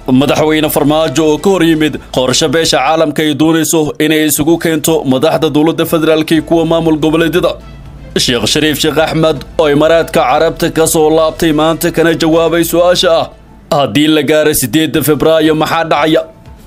madaxweyne farmaajo oo ka hor yimid qorshe beesha caalamka ay doonayso inay isugu keento madaxda dowladda federaalk iyo kuwa maamul goboleedyada sheekh shariif sheekh axmed oo imaaraadka carabta ka soo laabtay maanta kana jawaabay su-aasha ah haddii la gaaro siddeedda febraayo maxaa dhacaya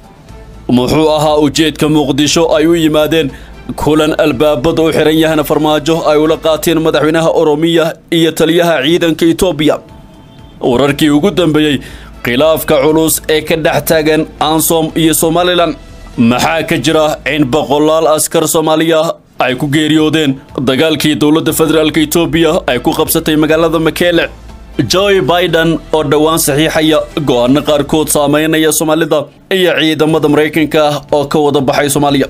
muxuu ahaa ujeedka muqdisho ay u yimaadeen kulan albaabada u xihan yahana farmaajo ay ula qaateen madaxweynaha oromiya iyo taliyaha ciidanka etoobiya wararkii ugu dambeeyey khilaafka culus ee ka dhex taagan ansom iyo somalilan maxaa ka jira in boqolaal askar soomaaliya ay ku geeriyoodeen dagaalkii dowladda federaalk etoobiya ay ku qabsatay magaalada makeele joe biden oo dhowaan saxiixaya go-aano qaarkood saameynaya soomaalida iyo ciidamada maraykanka ah oo ka wada baxay soomaaliya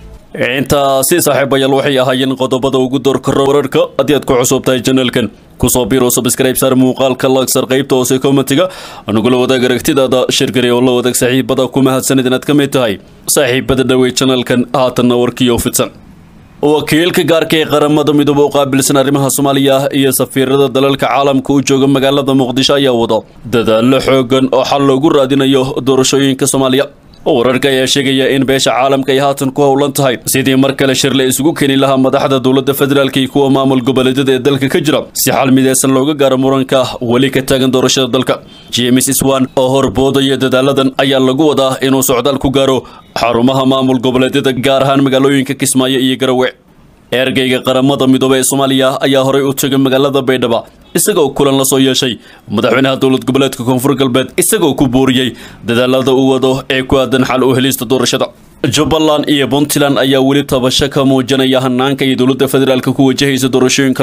intaasi saaxiibayaal waxay ahaayeen qodobada ugu doorkaro wararka haddii aad ku cusub tahay janalkan kusoo biro subscribe saar muuqaalka lagsar qaybta hoose commentiga anugula wadaag aragtidaada shirgari oo la wadaag saaxiibada ku mahadsanid inaad ka mid tahay saaxiibada dhawey janalkan haatanna warkiyo fidsan wakiilka gaarka ee qaramada midoobe u qaabilsan arrimaha soomaaliya iyo safiirada dalalka caalamka u jooga magaalada muqdisho ayaa wado dadaallo xoogan oo xal loogu raadinayo doorashooyinka soomaaliya wararka ayaa sheegaya in beesha caalamka ay haatan ku howlan tahay sidii mar kale shir la isugu keeni lahaa madaxda dowladda federaalk iyo kuwa maamul goboleedyada ee dalka ka jira si xal mideysan looga gaaro muranka weli ka taagan doorashada dalka james swan oo horboodaya dadaaladan ayaa lagu wadaa inuu socdaal ku gaaro xarumaha maamul goboleedyada gaar ahaan magaalooyinka kismaayo iyo garowe ergeyga qaramada midoobe ee soomaaliya ayaa horey u tegay magaalada baydhaba isagoo kulan la soo yeeshay madaxweynaha dowlad goboleedka koonfur galbeed isagoo ku booriyey dadaalada uu wado ee ku aadan xal u helista doorashada jubbaland iyo puntland ayaa weli tabasho ka muujinaya hanaanka iyo dowladda federaalka ku wajahaysa doorashooyinka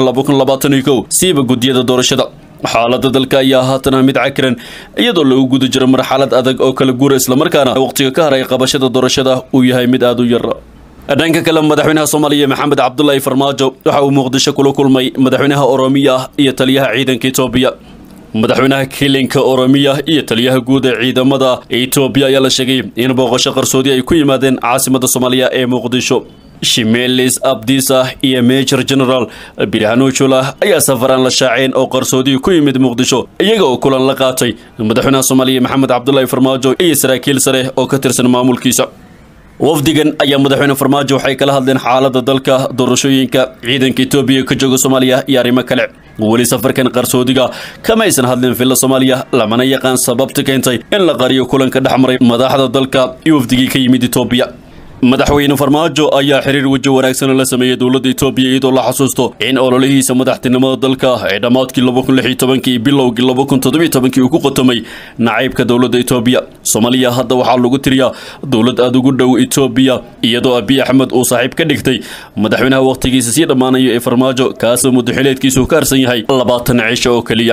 siiba guddiyada doorashada xaalada dalka ayaa haatana mid cakiran iyadoo lagu guda jiro marxalad adag oo kala guura islamarkaana waqtiga ka haray qabashada doorashada uu yahay mid aada u yar dhanka kale madaxweynaha soomaaliya maxamed cabdulaahi farmaajo waxa uu muqdisho kula kulmay madaxweynaha oromiya iyo taliyaha ciidanka etoobiya madaxweynaha kilinka oromiya iyo taliyaha guud ee ciidamada etoobiya ayaa la sheegay in booqasho qarsoodi ay ku yimaadeen caasimada soomaaliya ee muqdisho shimelis abdisa iyo major general birhanuujula ayaa safaraan la shaaceen oo qarsoodii ku yimid muqdisho iyaga oo kulan la qaatay madaxweynaha soomaaliya maxamed cabdulaahi farmaajo iyo saraakiil sare oo ka tirsan maamulkiisa wafdigan ayaa madaxweyne farmaajo waxay kala hadleen xaalada dalka doorashooyinka ciidanka etoobiya ka jooga soomaaliya iyo arrimo kale weli safarkan qarsoodiga kama aysan hadleen villa soomaaliya lamana yaqaan sababta keentay in la qariyo kulanka dhex maray madaxda dalka iyo wafdigii ka yimid etoobiya madaxweyne farmaajo ayaa xiriir weji wanaagsan la sameeyey dowladda etoobiya iyadoo la xasuusto in ololihiisa madaxtinimada dalka ee dhammaadkii iyo bilowgii uu ku qotomay nacaybka dowladda etoobiya soomaaliya hadda waxaa lagu tiriyaa dowlad aada ugu dhow etoobiya iyadoo abiy axmed uu saaxiib ka dhigtay madaxweynaha wakhtigiisa sii dhammaanaya ee farmaajo kaasoo muddaxileedkiisu ka harsan yahay labaatan cisho oo keliya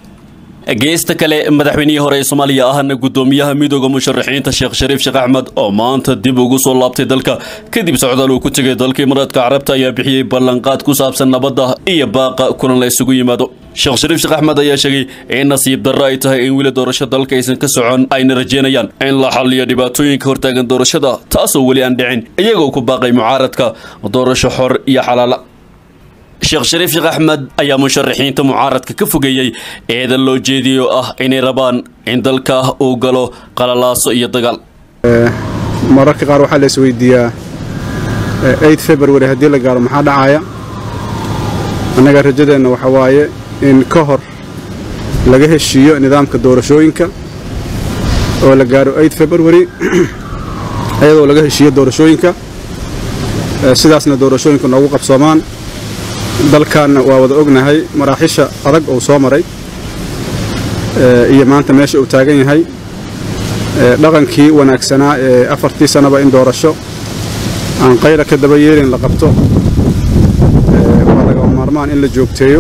geesta kale madaxweynihii hore ee soomaaliya ahna guddoomiyaha midooda musharaxiinta sheekh shariif sheekh axmed oo maanta dib ugu soo laabtay dalka kadib socdaal uu ku tegay dalka imaaraadka carabta ayaa bixiyey ballanqaad ku saabsan nabadda iyo baaqa kulan la isugu yimaado sheekh shariif sheekh axmed ayaa sheegay in nasiib darro ay tahay in weli doorasho dalka aysan ka socon ayna rajeynayaan in la xalliyo dhibaatooyinka hortaagan doorashada taasoo weli aan dhicin iyagoo ku baaqay mucaaradka doorasho xor iyo xalaala sheekh shariif sheekh axmed ayaa musharaxiinta mucaaradka ka fogeeyey eedan loo jeediyay oo ah inay rabaan in dalka uu galo qalalaaso iyo dagaal mararka qaar waxaa la isweydiiyaa eid february haddii la gaaro maxaa dhacaya annaga rajadeenna waxa waaye in ka hor laga heshiiyo nidaamka doorashooyinka oo la gaaro eid february iyadoo laga heshiiyo doorashooyinka sidaasna doorashooyinka noogu qabsoomaan dalkaanna waa wada ognahay maraaxisha adag uu soo maray iyo maanta meesha uu taagan yahay dhaqankii wanaagsanaa ee afartii sannaba in doorasho aan qayra ka daba yeelin la qabto waa lagama maarmaan in la joogteeyo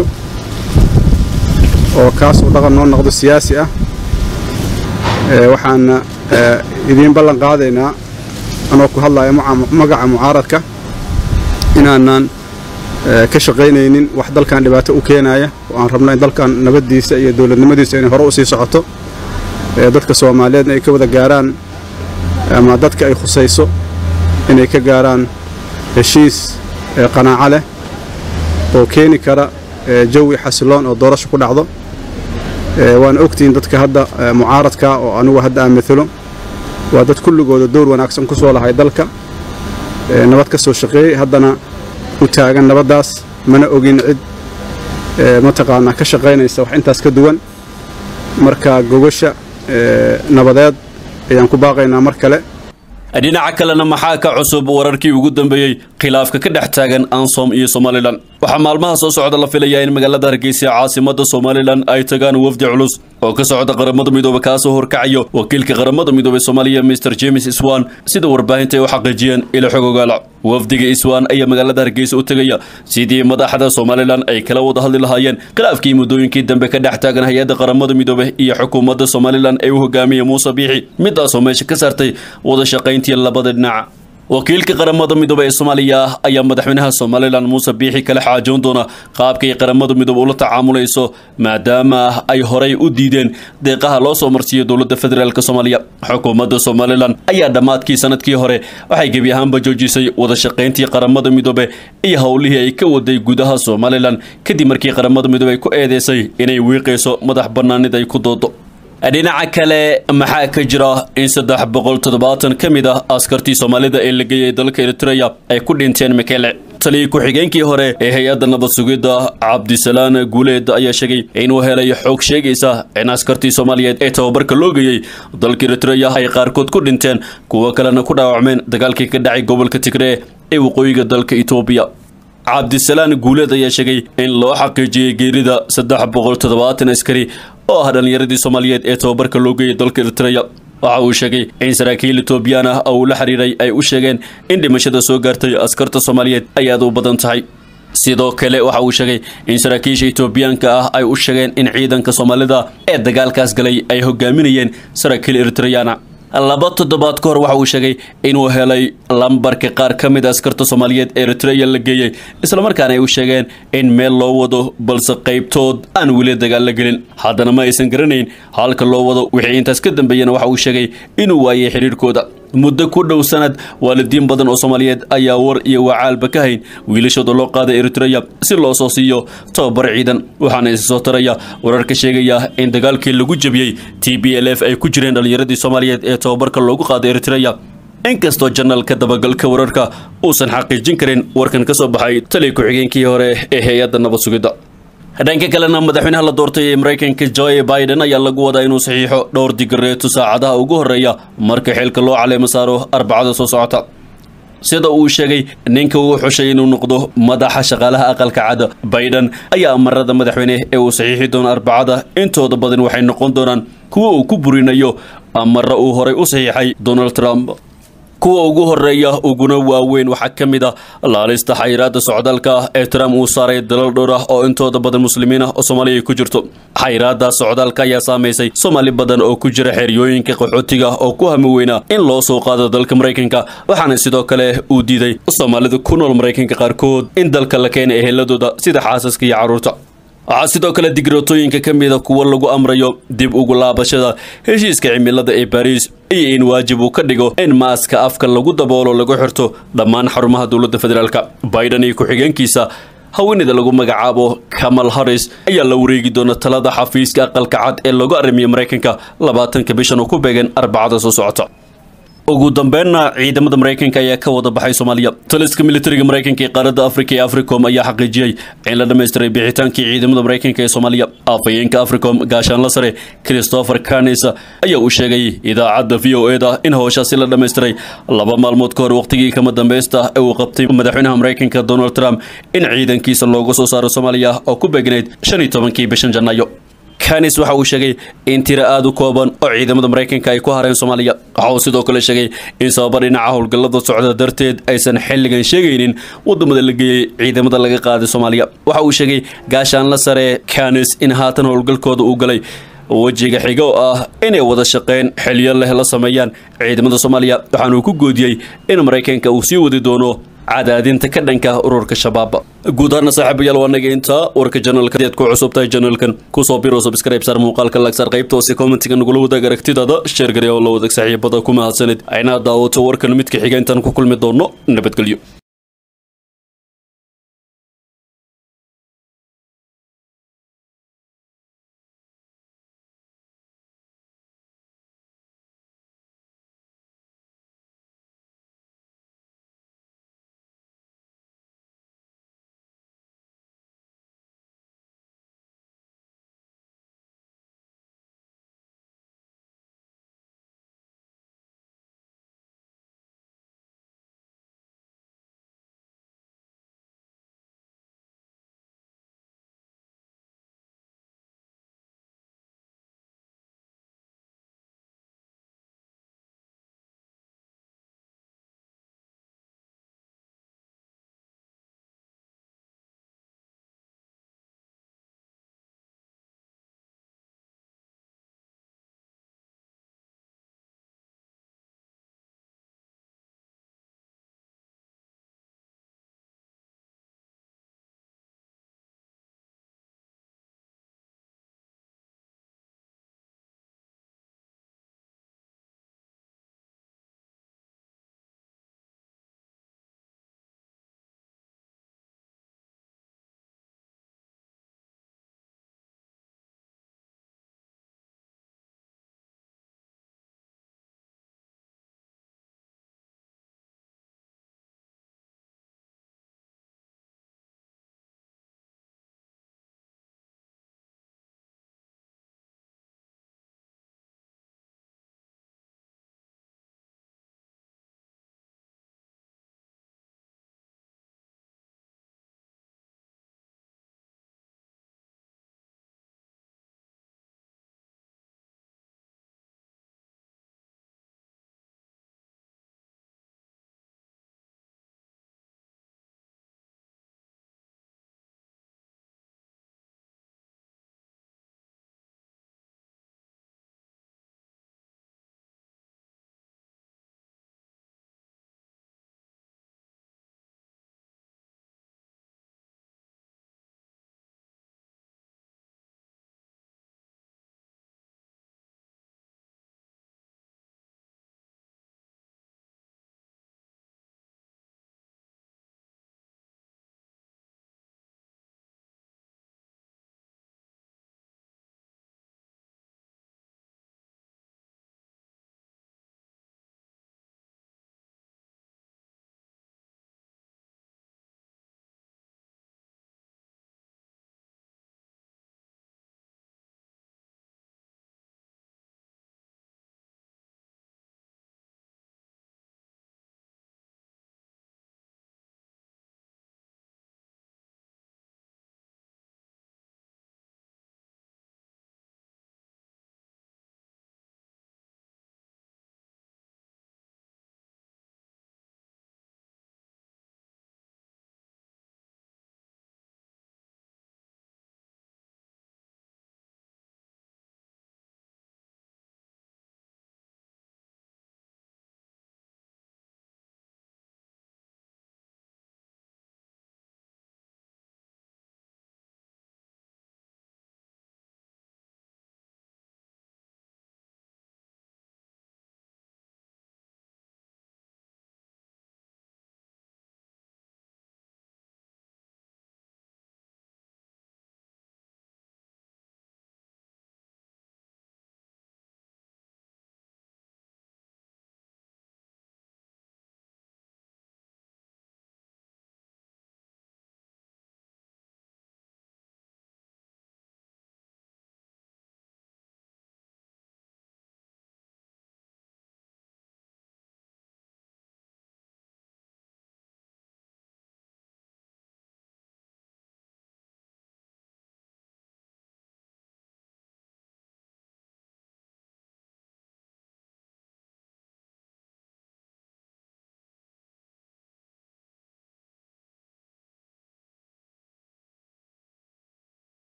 oo kaas uu dhaqan noo noqdo siyaasi ah waxaana idiin ballan qaadaynaa anoo ku hadlaya magaca mucaaradka inaanaan ka shaqaynaynin wax dalkan dhibaato u keenaya oo aan rabno in dalkan nabaddiisa iyo dowladnimadiisa inay hore u sii socoto dadka soomaaliyeedna ay ka wada gaaraan ama dadka ay khusayso inay ka gaaraan heshiis qanaaco leh oo keeni kara jawi xasiloon oo doorasho ku dhacdo waana ogtihiin dadka hadda mucaaradka oo anugu hadda aan maalo waa dad kulligooda dowr wanaagsan ku soo lahay dalka nabad ka soo shaqeeyey haddana u taagan nabaddaas mana ogin cid mataqaanaa ka shaqaynaysa wax intaas ka duwan marka gogasha nabadeed ayaan ku baaqaynaa mar kale dhinaca kalena maxaa ka cusub wararkii ugu dambeeyey khilaafka ka dhex taagan ansom iyo somalilan waxaa maalmaha soo socda la filayaa in magaalada hargeysa caasimada somalilan ay tagaan wafdi culus oo ka socda qaramada midoobe kaasoo horkacayo wakiilka qaramada midoobe soomaaliya mr james iswan sida warbaahinta ay u xaqiijiyeen ilo xog ogaala wafdiga iswan ayaa magaalada hargeysa u tegaya sidii madaxda somalilan ay kala wada hadli lahaayeen khilaafkii muddooyinkii dambe ka dhex taagan hay-adda qaramada midoobe iyo xukuumadda somalilan ee u hogaamiya muuse biixi midaasoo meesha ka saartay wada shaqayntii labada dhinac wakiilka qaramada midoobe ee soomaaliya ayaa madaxweynaha somalilan muuse biixi kala xaajoon doona qaabkay qaramada midoobe ula tacaamulayso maadaama ay horay u diideen deeqaha loo soo marsiiyo dowladda federaalk soomaaliya xukuumadda somalilan ayaa dhammaadkii sanadkii hore waxay gebi ahaanba joojisay wada shaqayntii qaramada midoobe iyo howlihii ay ka waday gudaha somalilan kadib markii qaramada midoobe ay ku eedeysay inay wiiqayso madax bannaanid ay ku doodo dhinaca kale maxaa ka jira in saddex boqol toddobaatan ka mid ah askartii soomaalida ee la geeyay dalka eritreya ay ku dhinteen mekele taliya ku-xigeenkii hore ee hay-adda nabad sugidda cabdisalaan guuleed ayaa sheegay inuu helay xoog sheegaysa in askartii soomaaliyeed ee tababarka loo geeyey dalka eritreya ay qaarkood ku dhinteen kuwo kalena ku dhaawacmeen dagaalkii ka dhacay gobolka tigree ee waqooyiga dalka etoobiya cabdisalaan guuleed ayaa sheegay in loo xaqiijiyey geerida saddex boqol toddobaatan askari oo ah dhallinyaradii soomaaliyeed ee tababarka loo geeyay dalka eritreya waxa uu sheegay in saraakiil etoobiyaan ah oo uu la xiriiray ay u sheegeen in dhimashada soo gaartay askarta soomaaliyeed ay aad u badan tahay sidoo kale waxa uu sheegay in saraakiisha etoobiyaanka ah ay u sheegeen in ciidanka soomaalida ee dagaalkaas galay ay hogaaminayeen saraakiil eritreyana laba toddobaad ka hor waxa uu sheegay inuu helay lambarka qaar ka mid a askarta soomaaliyeed ee eritreya la geeyey islamarkaana ay u sheegeen in meel loo wado balse qaybtood aan weli dagaal la gelin haddana ma aysan garanayn halka loo wado wixii intaas ka dambeeyana waxa uu sheegay inuu waayay xidhiirhkooda muddo ku dhow sanad waalidiin badan oo soomaaliyeed ayaa war iyo wacaalba ka hayn wiilashooda loo qaaday eritreya si loo soo siiyo tababar ciidan waxaana isa soo taraya wararka sheegaya in dagaalkii lagu jebiyey t b l f ay ku jireen dhallinyaradii soomaaliyeed ee tababarka loogu qaaday eritreya inkastoo janalka dabagalka wararka uusan xaqiijin karin warkan ka soo baxay taliya ku-xigeenkii hore ee hay-adda nabad sugidda dhanka kalena madaxweynaha la doortay ee maraykanka joe biden ayaa lagu wadaa inuu saxiixo dhowr digareeto saacadaha ugu horreeya marka xilka loo caleemo saaro arbacada soo socota sida uu sheegay ninka uu xushay inuu noqdo madaxa shaqaalaha aqalka cada biden ayaa amarada madaxweyne ee uu saxiixi doono arbacada intooda badan waxay noqon doonaan kuwa uu ku burinayo amara uu horay u saxiixay donald trump kuwa ugu horeeya uguna waaweyn waxaa ka mid ah laalista xayiraada socdaalka ah ee trump uu saaray dalal dhowr ah oo intooda badan muslimiin ah oo soomaaliya ku jirto xayiraada socdaalka ayaa saamaysay soomaali badan oo ku jira xeryooyinka qaxootiga oo ku hami weynaa in loo soo qaado dalka maraykanka waxaana sidoo kale uu diiday soomaalida ku nool maraykanka qaarkood in dalka la keena eheladooda sida xaasaska iyo carruurta waxaa sidoo kale digrootooyinka ka mida kuwa lagu amrayo dib ugu laabashada heshiiska cimilada ee baariis iyo in waajib uu ka dhigo in maaska afka lagu daboolo lagu xirto dhammaan xarumaha dowladda federaalk biden iyo ku-xigeenkiisa haweenida lagu magacaabo kamal harris ayaa la wareegi doona talada xafiiska aqalka cad ee loogu arrimiyo maraykanka labaatanka bishan oo ku beegan arbacada soo socota ugu dambeynna ciidamada maraykanka ayaa ka wada baxay soomaaliya taliska militariga maraykanka ee qaaradda afrika ee africom ayaa xaqiijiyey in la dhammaystiray bixitaankii ciidamada maraykanka ee soomaaliya afhayeenka africom gaashaanla sare christopher canis ayaa uu sheegay idaacadda v o e da in howshaasi la dhammaystiray laba maalmood ka hor waqtigii kama dambaysta ee uu qabtay madaxweynaha maraykanka donald trump in ciidankiisa looga soo saaro soomaaliya oo ku beegnayd shan iyo tobankii bishan janaayo kanis waxa uu sheegay in tiro aada u kooban oo ciidamada maraykanka ay ku hareen soomaaliya waxa uu sidoo kale sheegay in sababa dhinaca howlgallada socda darteed aysan xilligan sheegaynin wadamada la geeyey ciidamada laga qaaday soomaaliya waxa uu sheegay gaashaanla sare kanis in haatan howlgalkooda uu galay wejiga xiga oo ah inay wada shaqeyn xiliyo leh la sameeyaan ciidamada soomaaliya waxaanuu ku goodiyey in maraykanka uu sii wadi doono cadaadinta ka dhanka ururka shabaab guud ahaana saaxiibayaal waa naga intaa warka janalka aad ku cusub tahay janalkan kusoo biro subscribe saar muuqaalka lagsar qaybta hoose commentiga nagula wadaag aragtidaada sheer gari oo la wadaag saaxiibada ku mahadsanid ayna daawato warkan midka xiga intaan ku kulmi doono nabadgelyo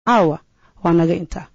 caawa waa naga intaa